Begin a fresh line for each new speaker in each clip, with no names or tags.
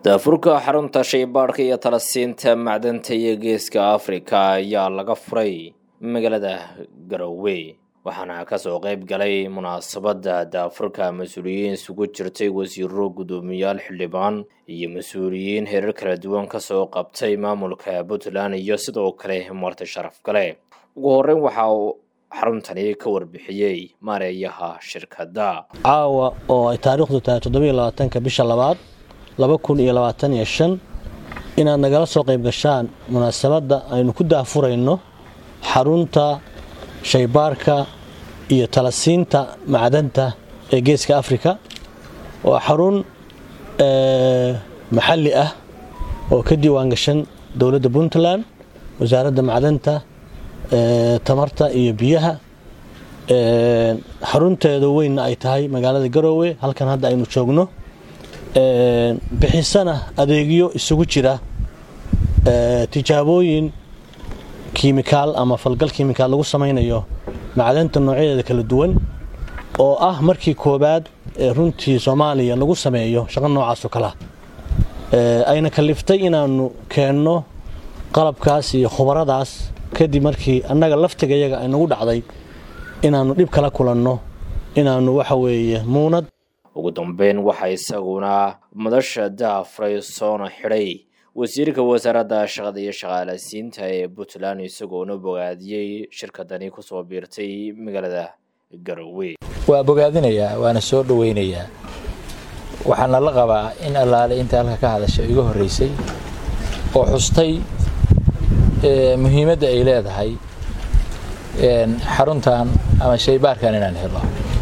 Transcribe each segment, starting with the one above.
daafurka xarunta shaybaadhka iyo talasiinta macdanta iyo geeska afrika ayaa laga furay magaalada garowe waxaana kasoo qeyb galay munaasabadda daafurka mas-uuliyiin isugu jirtay wasiiro guddoomiyaal xildhibaan iyo mas-uuliyiin herar kala duwan kasoo qabtay maamulka puntland iyo sidoo kale marti sharaf gale ugu horeyn waxa uu xaruntani ka warbixiyey maareeyaha shirkadda
caawa oo ay taariikhdu tahay toddobiyo labaatanka bisha labaad laba kun iyo labaatan iyo shan inaad nagala soo qayb gashaan munaasabadda aynu ku daafurayno xarunta shaybaarka iyo talasiinta macdanta ee geeska afrika waa xarun maxalli ah oo ka diiwaan gashan dowladda puntland wasaaradda macdanta tamarta iyo biyaha xarunteeda weynna ay tahay magaalada garoowe halkan hadda aynu joogno bixisana adeegyo isugu jira tijaabooyin kiimikaal ama falgal kiimikaal lagu samaynayo macdanta noocyadeeda kala duwan oo ah markii koobaad ee runtii soomaaliya lagu sameeyo shaqo noocaasoo kalea ayna kaliftay inaanu keenno qalabkaas iyo khubaradaas kadib markii annaga laftiga yaga ay nagu dhacday inaannu dhib kala kulanno inaannu waxa weeye muunad
ugu dambeyn waxaa isaguna madasha daafray soona xidhay wasiirka wasaaradda shaqada iyo shaqaalasiinta ee puntland isagoona bogaadiyey shirkadani kusoo biirtay magaalada garowe
waa bogaadinayaa waana soo dhoweynayaa waxaana la qabaa in allaale inta halka ka hadasha iga horreysay oo xustay muhiimadda ay leedahay xaruntan ama shaybaarkan inaan helo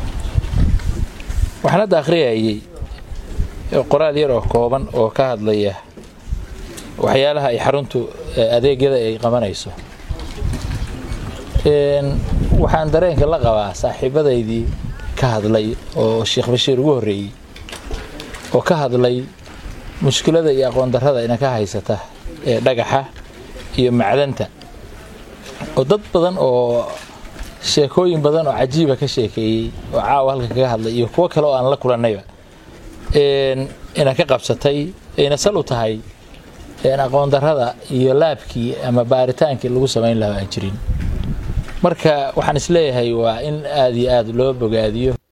waxaan hadda akhriyayay qoraal yar oo kooban oo ka hadlaya waxyaalaha ay xaruntu adeegyada ay qabanayso waxaan dareenka la qabaa saaxiibadaydii ka hadlay oo sheekh bashiir ugu horreeyey oo ka hadlay mushkilada iyo aqoon darrada ina ka haysata ee dhagaxa iyo macdanta oo dad badan oo sheekooyin badan oo cajiiba ka sheekeeyey oo caawa halka kaga hadlay iyo kuwo kale oo aan la kulannayba ina ka qabsatay ayna sal u tahay aqoon darrada iyo laabkii ama baaritaankii lagu samayn lahaa aan jirin marka waxaan isleeyahay waa in aada iyo aada loo bogaadiyo